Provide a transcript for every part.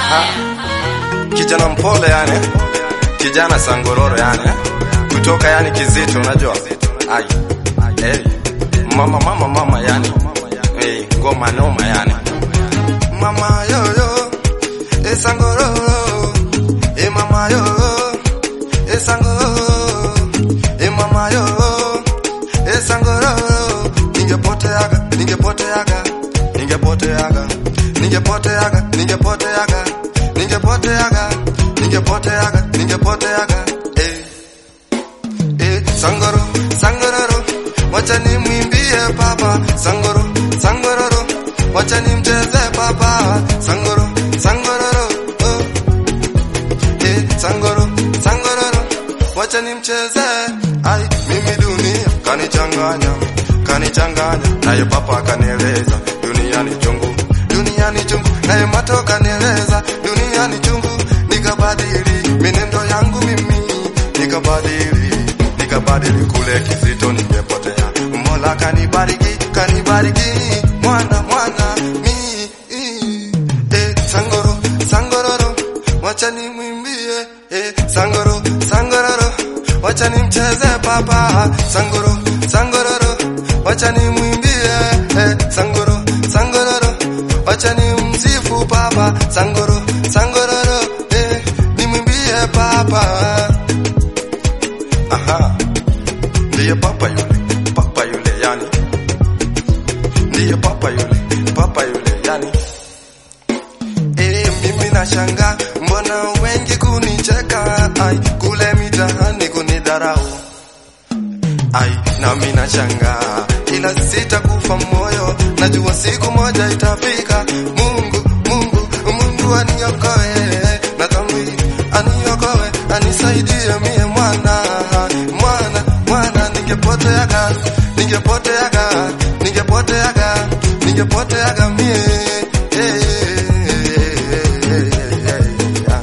Aha. Kijana mpole yani, kijana sangororo yani, kutoka yani kizito, unajua ai hey. Mama mama mama yani, hey, ngoma noma yani, mama yoyo e sangororo e mama yo e sangororo e mama yo e sangororo, ningepoteaga ningepoteaga ningepoteaga ningepoteaga ningepoteaga ningepoteaga ningepoteaga ningepoteaga eh eh sangoro sangororo wacha nimwimbie baba sangoro sangororo wacha nimcheze baba sangoro sangororo oh. eh sangoro sangororo wacha nimcheze ai mimi dunia kanichanganya kanichanganya naye papa kanieleza duniani chungu duniani chungu naye mato kanieleza duniani chungu nikabadili minendo yangu mimi nikabadili nikabadili kule kizito ningepotea mola kanibariki kanibariki mwana mwana mi eh, sangoro sangororo wacha nimwimbie eh, sangoro sangororo wacha nimcheze papa sangoro sangororo wacha nimwimbie eh, sangoro sangororo wacha nimsifu papa sangoro sangororo eh, nimwimbie papa aha ndiye papa yule papa yule yani ndiye papa yule papa yule yani Eh, mimi nashanga mbona wengi kunicheka ai kule mitaani kunidharau ai nami nashanga ila sitakufa moyo najua siku moja itafika Mungu Mungu Mungu aniokoe na dhambi aniokoe anisaidie mie mwana mwana mwana ningepoteaga ningepoteaga ningepoteaga ningepoteaga mie eh, eh, eh, eh, ah.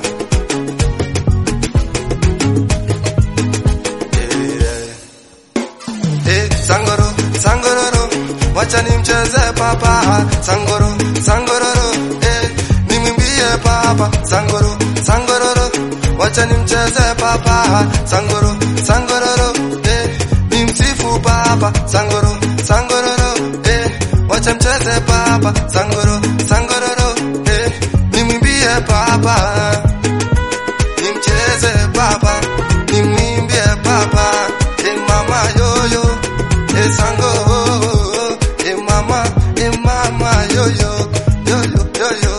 Eh, sangoro sangororo wacha nimcheze papa sangoro sangororo eh, nimwimbie papa sangoro sangororo wacha nimcheze papa sangoro sangororo eh, nimsifu papa sangoro sangororo eh, wacha mcheze papa sangoro sangororo eh, nimwimbie papa nimcheze papa nimwimbie papa e mama yoyo e sango e mama e mama yoyo yoyo yoyo